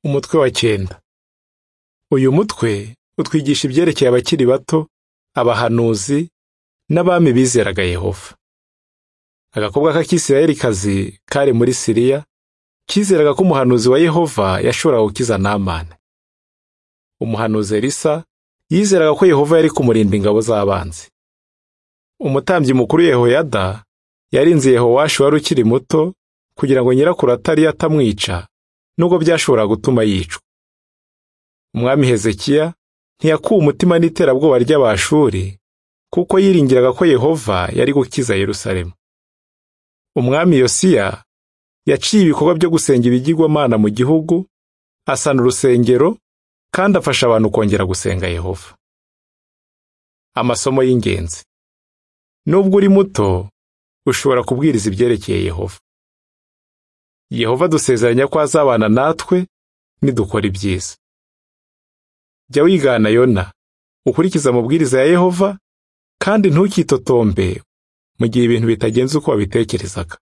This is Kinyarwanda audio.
umutwe wa cyenda uyu mutwe utwigisha ibyerekeye abakiri bato abahanuzi n'abami bizeraga yehova agakobwa k'akisirayeli kazi kari muri siriya kizeraga ko umuhanuzi wa yehova yashoboraga gukiza namani umuhanuzi elisa yizeraga ko yehova yari kumurinda ingabo z'abanzi umutambyi mukuru yehoyada yarinze yehowashi wari ukiri muto kugira ngo nyirakuru atari atamwica nubwo byashoboraga gutuma yicwa umwami hezekiya ntiyakuwe umutima n'iterabwoba ry'abashuri kuko yiringiraga ko yehova yari gukiza yerusalemu umwami yosiya yaciye ibikorwa byo gusenga ibigirwamana mu gihugu asana urusengero kandi afasha abantu kongera gusenga yehova amasomo y'ingenzi nubwo uri muto ushobora kubwiriza ibyerekeye yehova yehova dusezeranya ko azabana natwe nidukora ibyiza jya wigana yona ukurikize amabwiriza ya yehova kandi ntukitotombe mu gihe ibintu bitagenze uko wabitekerezaga